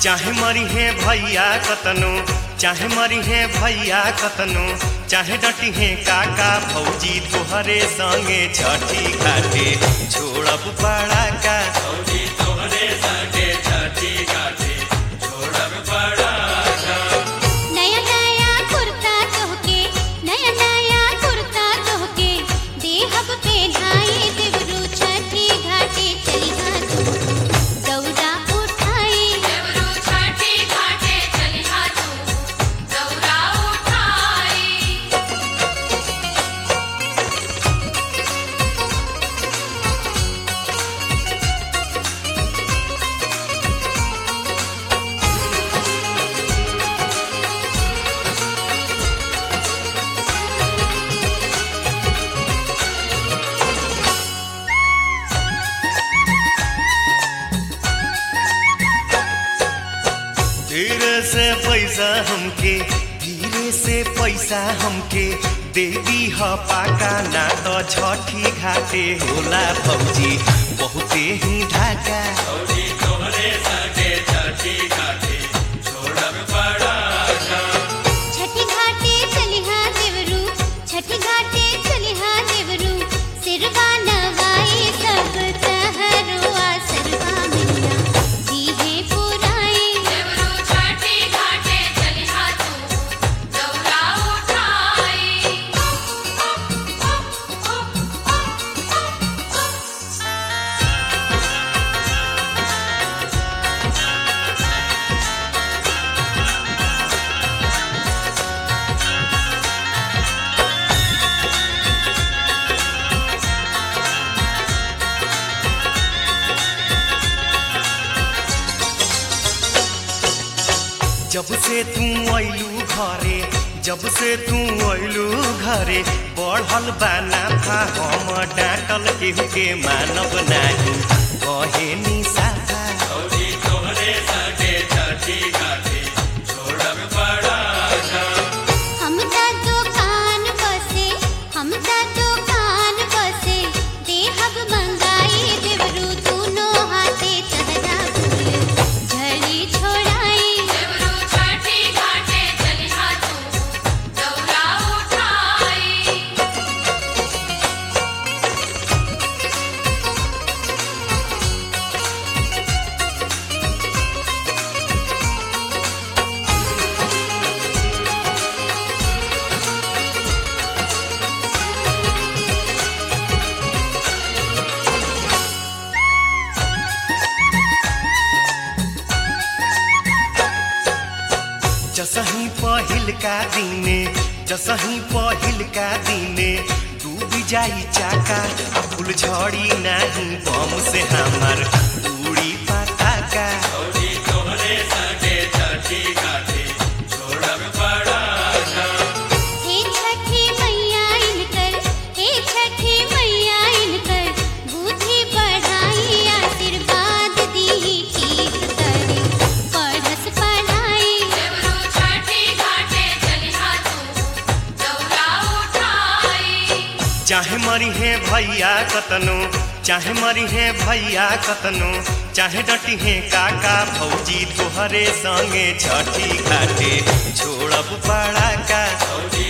चाहे मरी है भैया कतनो चाहे मरी है भैया कतनो चाहे डटी है काका भौजी तोहरे संगे छठी घाटे छोड़ब पड़ा का नया नया कुर्ता तोहके नया नया कुर्ता तोहके देहब पे ढाई देवरू छठी घाटे चलिहा तू दौरा उठाई देवरू छठी घाटे चलिहा तू दौरा उठाई धीरे से पैसा हमके धीरे से पैसा हमके दे दी ह पाका ना तो छठी घाटे होला भौजी बहुते ही ढाका छठी घाटे चलिहा देवरू छठी घाटे चलिहा देवरू सिरवा नवाई सब तहरुआ सरवा मिलिया दीहे पुराई देवरू छठी घाटे चलिहा तू दौरा उठाई जब से तू अइलू घरे जब से तू अइलू घरे बढ़ल बाना था हम डांटल केहू के मानब नाही कहे नी साथा हम ता दुकान बसे हम ता दुकान बसे देहब मंगाई देवरू दूनो हाथे तहरा फूल झड़ी छोड़ाई देवरू छठी घाटे चलिहा तू दौरा उठाई जसही पहिल का दिने जसही पहिल का दिने डूब जाई चाका आ फूल झड़ी नाही बम से हमार उड़ी पटाका हे छठी मैया इनकर हे छठी मैया इनकर बुद्धि बढ़ाई आशीर्वाद दी ठीक करे पढ़स पढ़ाई देवरू छठी घाटे चलिहा तू दौरा उठाई चाहे मरी है भैया कतनो चाहे मरी है भैया कतनो चाहे डटी है काका भौजी तोहरे संगे छठी घाटे छोड़ब पड़ा का